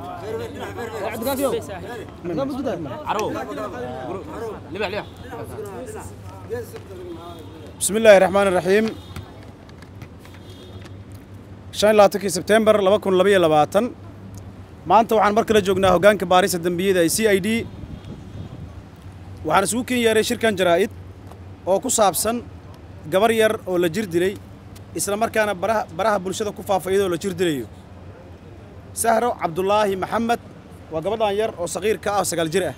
بسم الله الرحمن الرحيم shan iyo labaatankii sebtembar laba kun labaiyo labaatan maanta waxaan mar kale joognaa hoggaanka baarista dembiyada ee c i d waxaan isugu ken yeeray shirkan jaraa'id oo ku saabsan gabar yar oo la jir dilay isla markaana baraha baraha bulshada ku faafa iyadoo la jir dilayo sahro cabdulaahi maxamed waa gabadhan yar oo saqiir ka ah oo sagaal jir ah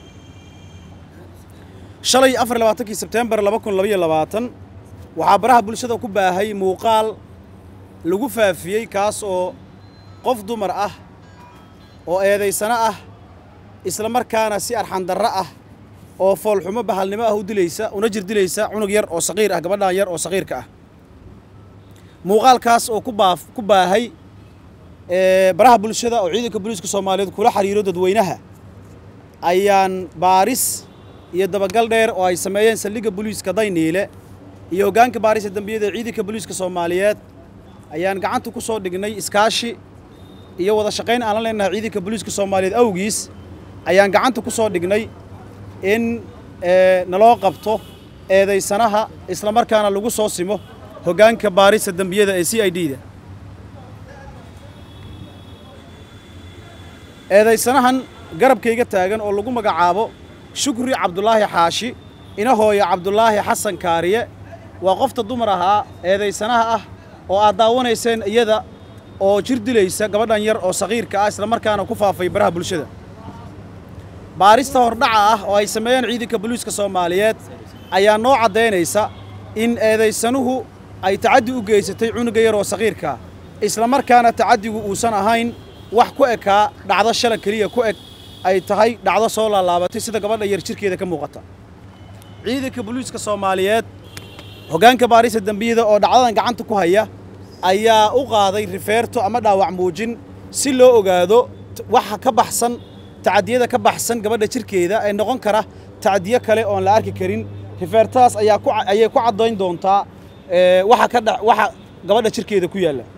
shalay afar iyo labaatankii sebtembar laba kun labaiyo labaatan waxaa baraha bulshada ku baahay muuqaal lagu faafiyey kaas oo qof dumar ah oo eedaysano ah isla markaana si arxandarro ah oo foolxumo bahalnimo ah u dilaysa una jir dilaysa cunug yar oo saqiir ah gabadhan yar oo saqiirka ah muuqaalkaas oo ku baaf ku baahay ee baraha bulshada oo ciidanka booliiska soomaaliyeed kula xiriiro dadweynaha ayaan baaris iyo dabagal dheer oo ay sameeyeen saldhigga booliiska dayniile iyo hoggaanka baarista dembiyada ee ciidanka booliiska soomaaliyeed ayaan gacanta ku soo dhignay iskaashi iyo wada shaqayn aan la leenahay ciidanka booliiska soomaaliyeed awgiis ayaan gacanta ku soo dhignay in naloo qabto eedaysanaha isla markaana lagu soo simo hoggaanka baarista dembiyada ee c i d da eedaysanahan garabkayga taagan oo lagu magacaabo shukri cabdulaahi xaashi ina hooya cabdulaahi xasan kaariye waa qofta dumar ahaa eedaysanaha ah oo aad daawanayseen iyada oo jir dilaysa gabadhan yar oo saqiirka ah isla markaana ku faafay baraha bulshada baarista hordhaca ah oo ay sameeyeen ciidanka booliiska soomaaliyeed ayaa noo caddaynaysa in eedaysanuhu ay tacaddi u geysatay cunuga yar oo saqiirkaa isla markaana tacaddigu uusan ahayn wax ku ekaa dhacdo shala keliya ku eg ay tahay dhacdo soo laalaabatay sida gabadha yar jirkeeda ka muuqata ciidanka booliiska soomaaliyeed hoggaanka baarista dembiyada oo dhacdadan gacanta ku haya ayaa u qaaday rifeerto ama dhaawac muujin si loo ogaado waxa ka baxsan tacadiyada ka baxsan gabadha jirkeeda ee noqon kara tacadiyo kale oon la arki karin rifeertadaas ayaa ku ayay ku caddayn doontaa waxa ka dha waxa gabadha jirkeeda ku yaalla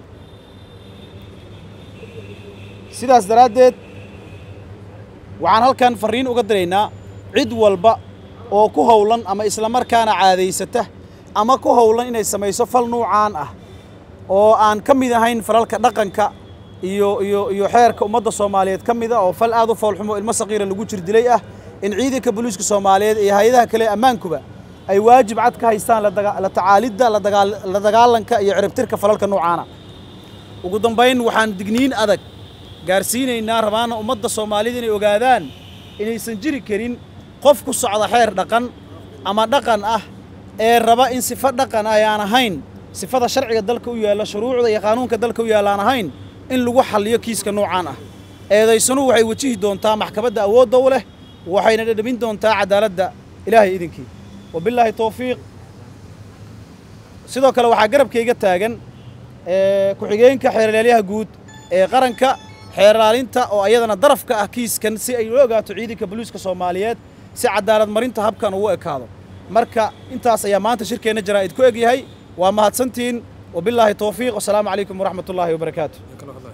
sidaas daraaddeed waxaan halkan farriin uga diraynaa cid walba oo ku howlan ama isla markaana caadaysata ama ku howlan inay samayso fal nuucaan ah oo aan ka mid ahayn falalka dhaqanka iyo iyo iyo xeerka ummadda soomaaliyeed ka mid a oo fal aad u foolxumo ilmo saqiira lagu jir dilay ah in ciidanka booliiska soomaaliyeed iyo hay-adaha kale ee ammaankuba ay waajib cad ka haystaan la tacaalidda la dagaalanka iyo ciribtirka falalka noocaana ugu dambayn waxaan digniin adag gaarsiinaynaa rabaana ummadda soomaalida inay ogaadaan inaysan jiri karin qof ku socda xeer dhaqan ama dhaqan ah ee raba in sifo dhaqan ay aan ahayn sifada sharciga dalka u yaalla shuruucda iyo qaanuunka dalka u yaalla aan ahayn in lagu xalliyo kiiska noocaan ah eedaysanuhu waxay wajihi doontaa maxkamadda awoodda u leh waxayna dhadhamin doontaa cadaaladda ilaahay idinkii wabillaahi towfiiq sidoo kale waxaa garabkayga taagan ku-xigeenka xeerlaalyaha guud ee qaranka xeerlaalinta oo ayadana darafka ah kiiskan si ay u ogaato ciidanka booliiska soomaaliyeed si cadaalad marinta habkan ugu ekaado marka intaas ayaa maanta shirkeenna jaraa'id ku eg yahay waa mahadsantiin wabillaahi towfiiq wasalaamu calaykum waraxmat ullaahi wabarakaatu